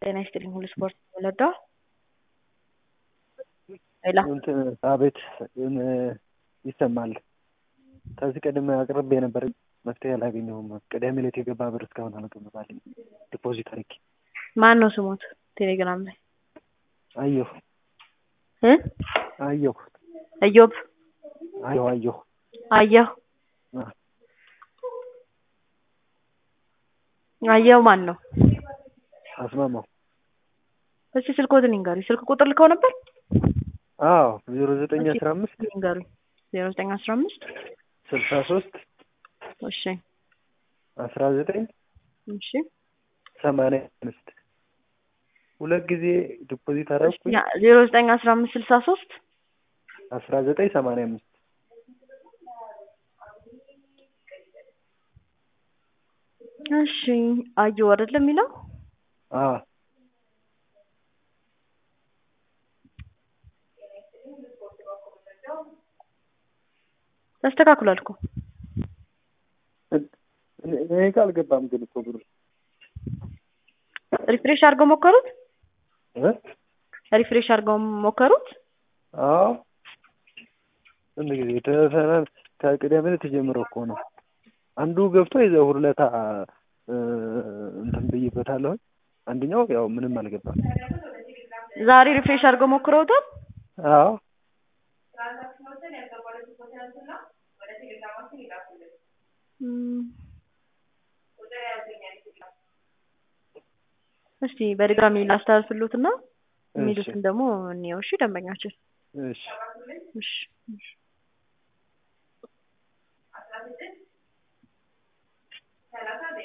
ጤና ይስጥልኝ ሁሉ ስፖርት ወለዳ ሌላ እንትን አቤት ይሰማል። ከዚህ ቀደም አቅርቤ ነበር፣ መፍትሄ አላገኘሁም። ቅዳሜ ዕለት የገባ ብር እስካሁን አልገባልኝ። ዲፖዚት አድርጌ ማን ነው ስሞት? ቴሌግራም ላይ አየሁ እ አየሁ እዮብ አየሁ አየሁ አየሁ አ- አየሁ ማን ነው? አስማማው እስቲ ስልኮትን ይንገሩኝ። ስልክ ቁጥር ልከው ነበር? አዎ ዜሮ ዘጠኝ አስራ አምስት ይንገሩኝ። ዜሮ ዘጠኝ አስራ አምስት ስልሳ ሶስት እሺ አስራ ዘጠኝ እሺ ሰማንያ አምስት ሁለት ጊዜ ዲፖዚት አደረኩኝ። ዜሮ ዘጠኝ አስራ አምስት ስልሳ ሶስት አስራ ዘጠኝ ሰማንያ አምስት እሺ አየሁ አይደለም የሚለው አዎ ተስተካክሏል እኮ እኔ ጋ አልገባም ግን እኮ ብሩ ሪፍሬሽ አድርገው ሞከሩት። እ ሪፍሬሽ አድርገው ሞከሩት። አዎ ስንት ጊዜ ተሰናል ከቅዳሜ ዕለት ጀምሮ እኮ ነው። አንዱ ገብቶ የዘው ሁለታ እንትን ብዬበታለሁ። አንደኛው ያው ምንም አልገባም። ዛሬ ሪፍሬሽ አድርገው ሞክረውታል። አዎ እም፣ እስቲ በድጋሚ ላስተላልፍሉትና የሚሉትን ደግሞ እንየው። እሺ ደንበኛችን እሺ እሺ እሺ